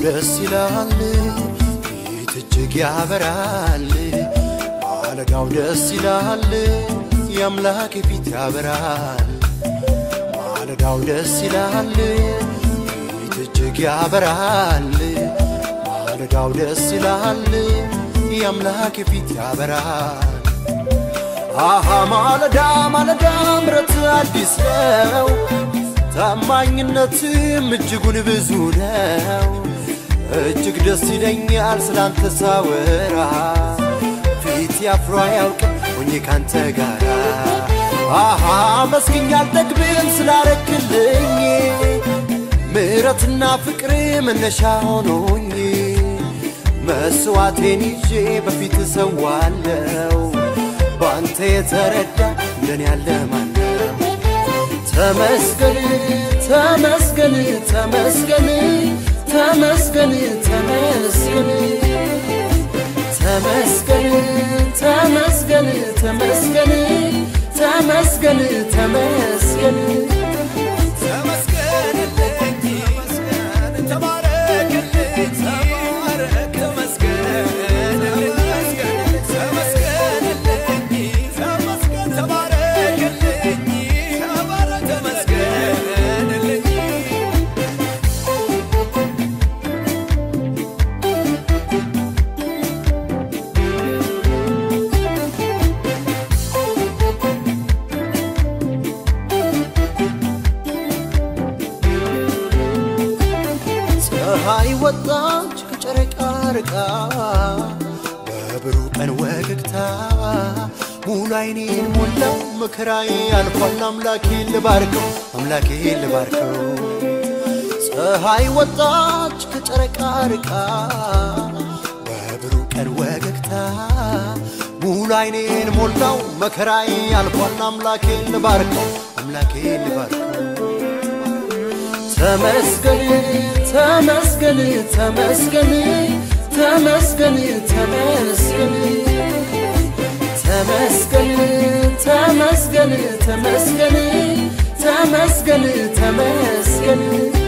ደስ ይላል ፊት እጅግ ያበራል ማለዳው ደስ ይላል የአምላክ ፊት ያበራል ማለዳው ደስ ይላል ፊት እጅግ ያበራል ማለዳው ደስ ይላል የአምላክ ፊት ያበራል አሃ ማለዳ ማለዳ ምረት አዲስ ነው ታማኝነትም እጅጉን ብዙ ነው እጅግ ደስ ይለኛል ስላንተ ሳወራ ፊት ያፍሮ አያውቅም ሆኜ ካንተ ጋራ አሃ መስግኝ አልጠግብም ስላረክልኝ ምሕረትና ፍቅር መነሻ ሆኖኝ መስዋዕቴን ይዤ በፊት ሰዋለው በአንተ የተረዳ እንደኔ ያለ ማነው? ተመስገን ተመስገን ተመስገን ተመስገን ተመስገን ተመስገን ተመስገን ተመስገን ተመስገን ተመስገን ተመስገንልኝ ተመስገን ተባረክልኝ ተባረክ ተመስገንልኝ ተመስገንልኝ ተመስገን ተባረክልኝ ተባረክ ተመስገንልኝ ፀሐይ ወጣች ከጨረቃ ርቃ በብሩህ ቀን ወገግታ ሙሉ አይኔን ሞላው መከራዬ አልፏል አምላኬ ልባርከው አምላኬ ልባርከው ፀሐይ ወጣች ከጨረቃ ርቃ በብሩህ ቀን ወገግታ ሙሉ አይኔን ሞላው መከራዬ አልፏል አምላኬ ልባርከው አምላኬ ልባርከው ተመስገን ተመስገን ተመስገን ተመስገን ተመስገን ተመስገን ተመስገን ተመስገን ተመስገን ተመስገን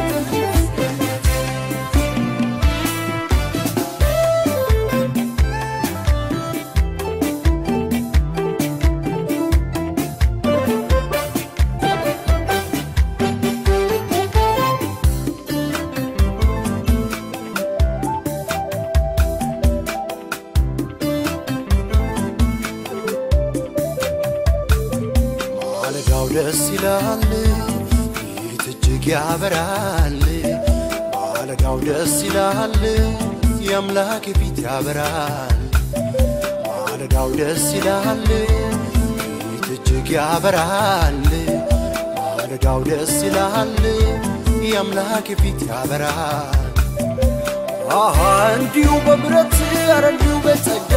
ማለዳው ደስ ይላል ፊት እጅግ ያበራል ማለዳው ደስ ይላል የአምላክ ፊት ያበራል ማለዳው ደስ ይላል ፊት እጅግ ያበራል ማለዳው ደስ ይላል የአምላክ ፊት ያበራል አሃ እንዲሁ በምረት ኧረ እንዲሁ በጸጋ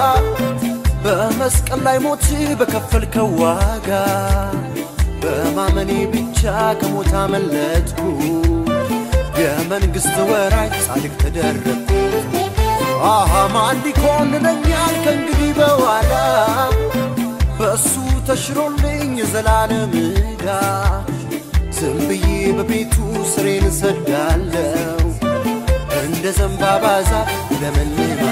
በመስቀል ላይ ሞት በከፈልከው ዋጋ በማመኔ ብቻ ከሞት አመለጥኩ የመንግሥት ወራሽ ጻድቅ ተደረግኩ አሃ ማን ሊኮንነኛል ከእንግዲህ በኋላ በእሱ ተሽሮልኝ የዘላለም ዕዳ ዝም ብዬ በቤቱ ስሬን እሰዳለሁ እንደ ዘንባባ ዛፍ ለመልማ